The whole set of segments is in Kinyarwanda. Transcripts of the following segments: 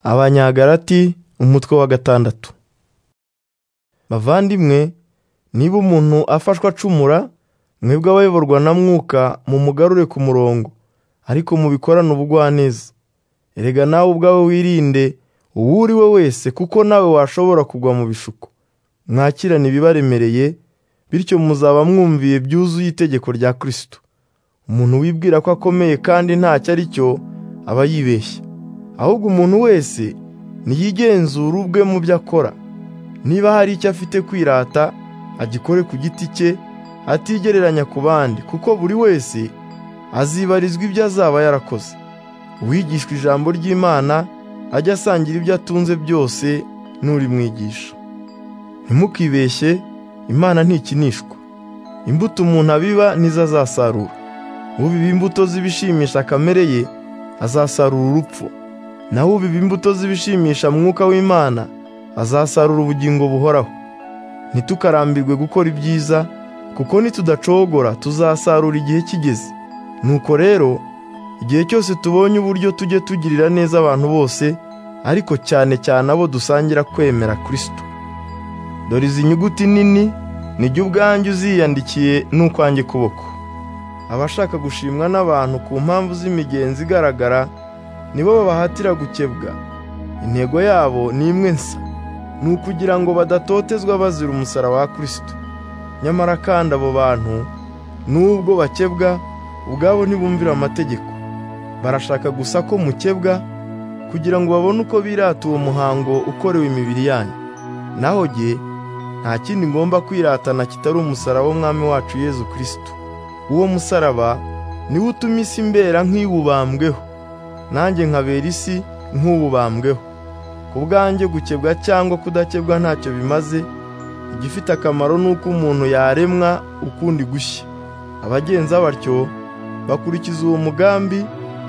abanyagalati umutwe wa gatandatu bavandimwe niba umuntu afashwe acumura mwebwe abayoborwa na mwuka mumugarure ku murongo ariko mubikorane ubugwaneza erega nawe ubwawe wirinde uwo uri we wese kuko nawe washobora kugwa mu bishuko mwakirane ibibaremereye bityo muzaba mwumviye byuzuye itegeko rya kirisito umuntu wibwira ko akomeye kandi ntacyo ari cyo aba yibeshya ahubwo umuntu wese niyigenzure ubwe mu byo akora niba hari icyo afite kwirata agikore ku giti cye atigereranya ku bandi kuko buri wese azibarizwa ibyo azaba yarakoze uwigishwa ijambo ry'imana ajya asangira ibyo atunze byose n'urimwigisha ntimukibeshye imana ntikinishwa imbuto umuntu abiba nizo azasarura ubiba imbuto z'ibishimisha kamere ye azasarura urupfu naho ubiba imbuto z'ibishimisha mwuka w'imana azasarura ubugingo buhoraho ntitukarambirwe gukora ibyiza kuko nitudacogora tuzasarura igihe kigeze nuko rero igihe cyose tubonye uburyo tujye tugirira neza abantu bose ariko cyane cyane abo dusangira kwemera kirisito dore izi nyuguti nini nijya ubwanjye uziyandikiye n'ukwanjye kuboko abashaka gushimwa n'abantu ku mpamvu z'imigenzi igaragara nibo babahatira gukebwa intego yabo ni imwe nsa ni ukugira ngo badatotezwa bazira umusaraba wa kirisito nyamara kandi abo bantu n'ubwo bakebwa ubwabo ntibumvira amategeko barashaka gusa ko mukebwa kugira ngo babone uko birata uwo muhango ukorewe imibiri yanyu naho jye nta kindi ngomba kwiratana kitari umusaraba w'umwami wacu yezu kirisito uwo musaraba niwo utuma isi imbera nk'iwubambweho nanjye nkabera isi nk'uwubambweho ku bwanjye gukebwa cyangwa kudakebwa ntacyo bimaze igifite akamaro ni uko umuntu yaremwa ukundi gushya abagenza batyo bakurikiza uwo mugambi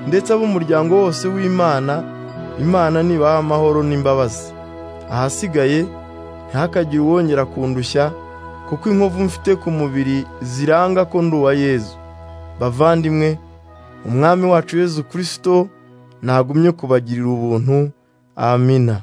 ndetse ab'umuryango wose w'imana imana nibaha amahoro n'imbabazi ahasigaye ntihakagire uwongera kundushya kuko inkovu mfite ku mubiri ziranga ko ndi uwa yezu bavandimwe umwami wacu yezu kirisito ntagumye kubagirira ubuntu amina